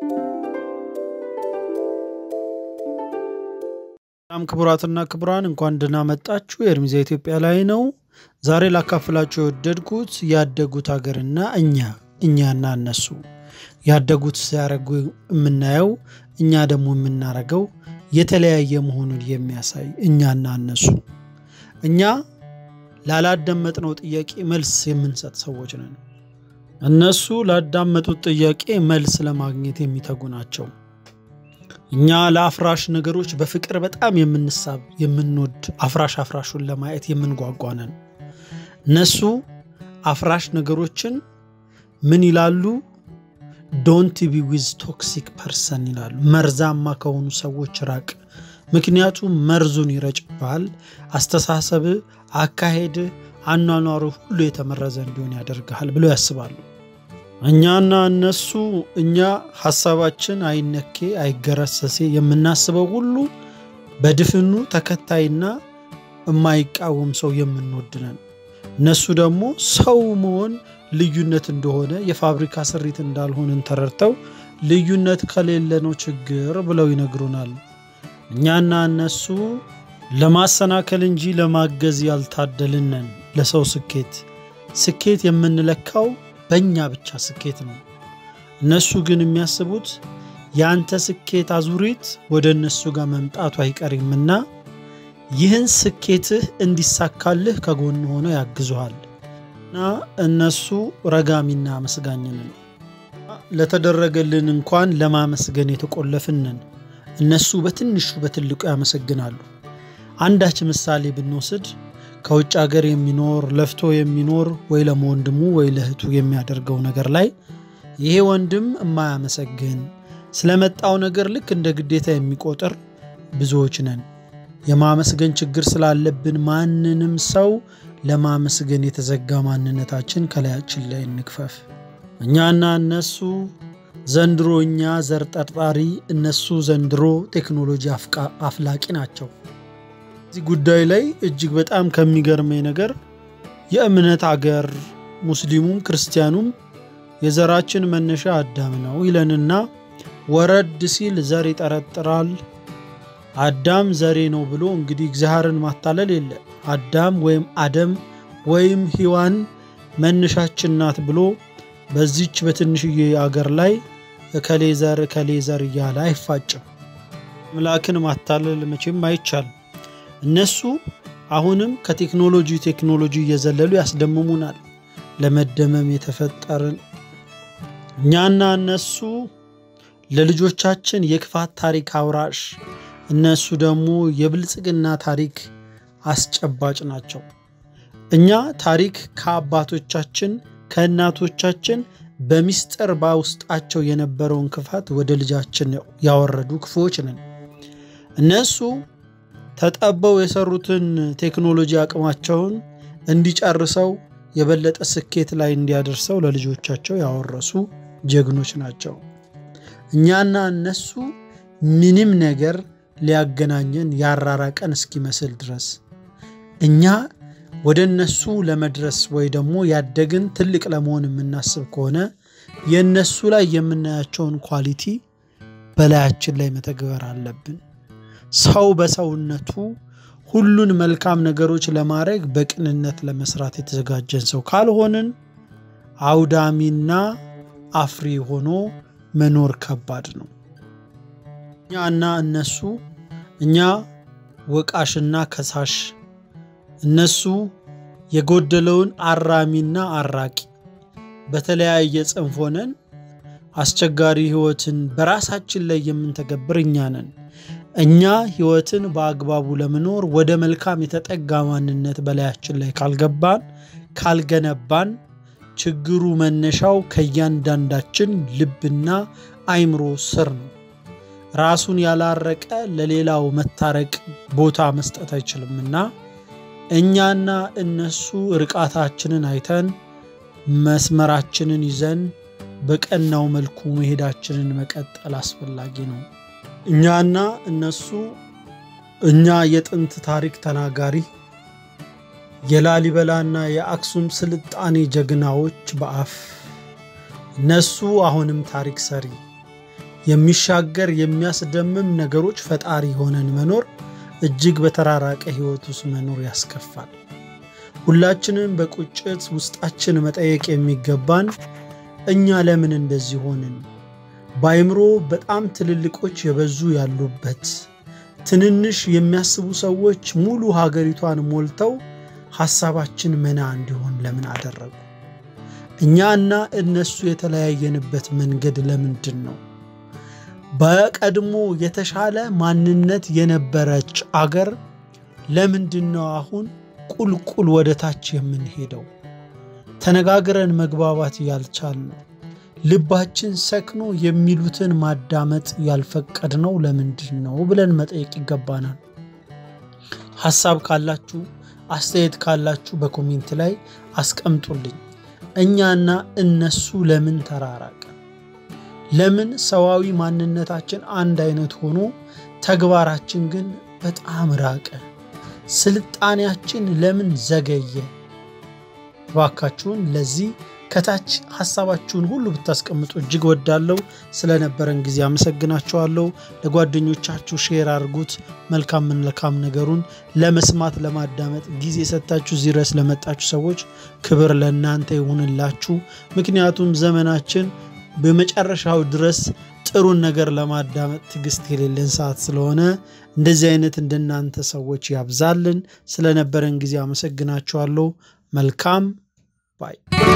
በጣም ክቡራትና ክቡራን እንኳን ደህና መጣችሁ። የእርሚዛ ኢትዮጵያ ላይ ነው። ዛሬ ላካፍላችሁ የወደድኩት ያደጉት ሀገርና እኛ እኛና እነሱ ያደጉት ሲያደርጉ የምናየው እኛ ደግሞ የምናደርገው የተለያየ መሆኑን የሚያሳይ እኛና እነሱ እኛ ላላዳመጥነው ጥያቄ መልስ የምንሰጥ ሰዎች ነን። እነሱ ላዳመጡት ጥያቄ መልስ ለማግኘት የሚተጉ ናቸው። እኛ ለአፍራሽ ነገሮች በፍቅር በጣም የምንሳብ የምንወድ አፍራሽ አፍራሹን ለማየት የምንጓጓ ነን። እነሱ አፍራሽ ነገሮችን ምን ይላሉ? ዶንት ቢ ዊዝ ቶክሲክ ፐርሰን ይላሉ። መርዛማ ከሆኑ ሰዎች ራቅ፣ ምክንያቱም መርዙን ይረጭብሃል። አስተሳሰብ፣ አካሄድ፣ አኗኗሩ ሁሉ የተመረዘ እንዲሆን ያደርግሃል ብለው ያስባሉ። እኛና እነሱ እኛ ሀሳባችን አይነኬ አይገረሰሴ የምናስበው ሁሉ በድፍኑ ተከታይና የማይቃወም ሰው የምንወድ ነን። እነሱ ደግሞ ሰው መሆን ልዩነት እንደሆነ የፋብሪካ ስሪት እንዳልሆንን ተረድተው ልዩነት ከሌለ ነው ችግር ብለው ይነግሩናል። እኛና እነሱ ለማሰናከል እንጂ ለማገዝ ያልታደልነን ለሰው ስኬት ስኬት የምንለካው በእኛ ብቻ ስኬት ነው። እነሱ ግን የሚያስቡት የአንተ ስኬት አዙሪት ወደ እነሱ ጋር መምጣቱ አይቀርምና ይህን ስኬትህ እንዲሳካልህ ከጎን ሆነው ያግዙሃል እና እነሱ ረጋሚና አመስጋኝንን ለተደረገልን እንኳን ለማመስገን የተቆለፍንን እነሱ በትንሹ በትልቁ ያመሰግናሉ። አንዳች ምሳሌ ብንወስድ ከውጭ ሀገር የሚኖር ለፍቶ የሚኖር ወይ ለወንድሙ ወይ ለእህቱ የሚያደርገው ነገር ላይ ይሄ ወንድም የማያመሰግን ስለመጣው ነገር ልክ እንደ ግዴታ የሚቆጥር ብዙዎች ነን። የማመስገን ችግር ስላለብን ማንንም ሰው ለማመስገን የተዘጋ ማንነታችን ከላያችን ላይ እንክፈፍ። እኛና እነሱ ዘንድሮ እኛ ዘር ጠርጣሪ፣ እነሱ ዘንድሮ ቴክኖሎጂ አፍላቂ ናቸው። እዚህ ጉዳይ ላይ እጅግ በጣም ከሚገርመኝ ነገር የእምነት አገር ሙስሊሙም ክርስቲያኑም የዘራችን መነሻ አዳም ነው ይለንና ወረድ ሲል ዘር ይጠረጥራል። አዳም ዘሬ ነው ብሎ እንግዲህ እግዚአብሔርን ማታለል የለ። አዳም ወይም አደም ወይም ሔዋን መነሻችን ናት ብሎ በዚች በትንሽዬ አገር ላይ እከሌ ዘር እከሌ ዘር እያለ አይፋጭም። አምላክን ማታለል መቼም አይቻልም። እነሱ አሁንም ከቴክኖሎጂ ቴክኖሎጂ እየዘለሉ ያስደምሙናል። ለመደመም የተፈጠርን እኛና እነሱ ለልጆቻችን የክፋት ታሪክ አውራሽ፣ እነሱ ደግሞ የብልጽግና ታሪክ አስጨባጭ ናቸው። እኛ ታሪክ ከአባቶቻችን ከእናቶቻችን በሚስጥር በውስጣቸው የነበረውን ክፋት ወደ ልጃችን ያወረዱ ክፉዎች ነን። እነሱ ተጠበው የሰሩትን ቴክኖሎጂ አቅማቸውን እንዲጨርሰው የበለጠ ስኬት ላይ እንዲያደርሰው ለልጆቻቸው ያወረሱ ጀግኖች ናቸው። እኛና እነሱ ምንም ነገር ሊያገናኘን ያራራቀን እስኪመስል ድረስ እኛ ወደ እነሱ ለመድረስ ወይ ደግሞ ያደግን ትልቅ ለመሆን የምናስብ ከሆነ የእነሱ ላይ የምናያቸውን ኳሊቲ በላያችን ላይ መተግበር አለብን። ሰው በሰውነቱ ሁሉን መልካም ነገሮች ለማድረግ በቅንነት ለመስራት የተዘጋጀን ሰው ካልሆንን አውዳሚና አፍሪ ሆኖ መኖር ከባድ ነው። እኛና እነሱ እኛ ወቃሽና ከሳሽ፣ እነሱ የጎደለውን አራሚና አራቂ፣ በተለያየ ጽንፍ ሆነን አስቸጋሪ ሕይወትን በራሳችን ላይ የምንተገብር እኛ ነን። እኛ ሕይወትን በአግባቡ ለመኖር ወደ መልካም የተጠጋ ማንነት በላያችን ላይ ካልገባን ካልገነባን ችግሩ መነሻው ከእያንዳንዳችን ልብና አይምሮ ስር ነው። ራሱን ያላረቀ ለሌላው መታረቅ ቦታ መስጠት አይችልምና እኛና እነሱ ርቃታችንን አይተን መስመራችንን ይዘን በቀናው መልኩ መሄዳችንን መቀጠል አስፈላጊ ነው። እኛና እነሱ እኛ የጥንት ታሪክ ተናጋሪ የላሊበላና የአክሱም ስልጣኔ ጀግናዎች በአፍ እነሱ አሁንም ታሪክ ሰሪ የሚሻገር የሚያስደምም ነገሮች ፈጣሪ ሆነን መኖር እጅግ በተራራቀ ሕይወት ውስጥ መኖር ያስከፋል። ሁላችንም በቁጭት ውስጣችን መጠየቅ የሚገባን እኛ ለምን እንደዚህ ሆንን? በአይምሮ በጣም ትልልቆች የበዙ ያሉበት ትንንሽ የሚያስቡ ሰዎች ሙሉ ሀገሪቷን ሞልተው ሐሳባችን መና እንዲሆን ለምን አደረጉ? እኛና እነሱ የተለያየንበት መንገድ ለምንድን ነው? በቀድሞ የተሻለ ማንነት የነበረች አገር ለምንድን ነው አሁን ቁልቁል ወደ ታች የምንሄደው? ተነጋግረን መግባባት ያልቻልነው ልባችን ሰክኖ የሚሉትን ማዳመጥ ያልፈቀድነው ለምንድን ነው ብለን መጠየቅ ይገባናል። ሐሳብ ካላችሁ አስተያየት ካላችሁ በኮሜንት ላይ አስቀምጡልኝ። እኛና እነሱ ለምን ተራራቀ? ለምን ሰዋዊ ማንነታችን አንድ አይነት ሆኖ ተግባራችን ግን በጣም ራቀ? ስልጣኔያችን ለምን ዘገየ? እባካችሁን ለዚህ ከታች ሐሳባችሁን ሁሉ ብታስቀምጡ እጅግ ወዳለው ስለነበረን ጊዜ አመሰግናችኋለሁ። ለጓደኞቻችሁ ሼር አድርጉት። መልካም መልካም ነገሩን ለመስማት ለማዳመጥ ጊዜ ሰጥታችሁ እዚህ ድረስ ለመጣችሁ ሰዎች ክብር ለእናንተ ይሁንላችሁ። ምክንያቱም ዘመናችን በመጨረሻው ድረስ ጥሩን ነገር ለማዳመጥ ትዕግስት የሌለን ሰዓት ስለሆነ እንደዚህ አይነት እንደናንተ ሰዎች ያብዛልን። ስለነበረን ጊዜ አመሰግናችኋለሁ። መልካም ባይ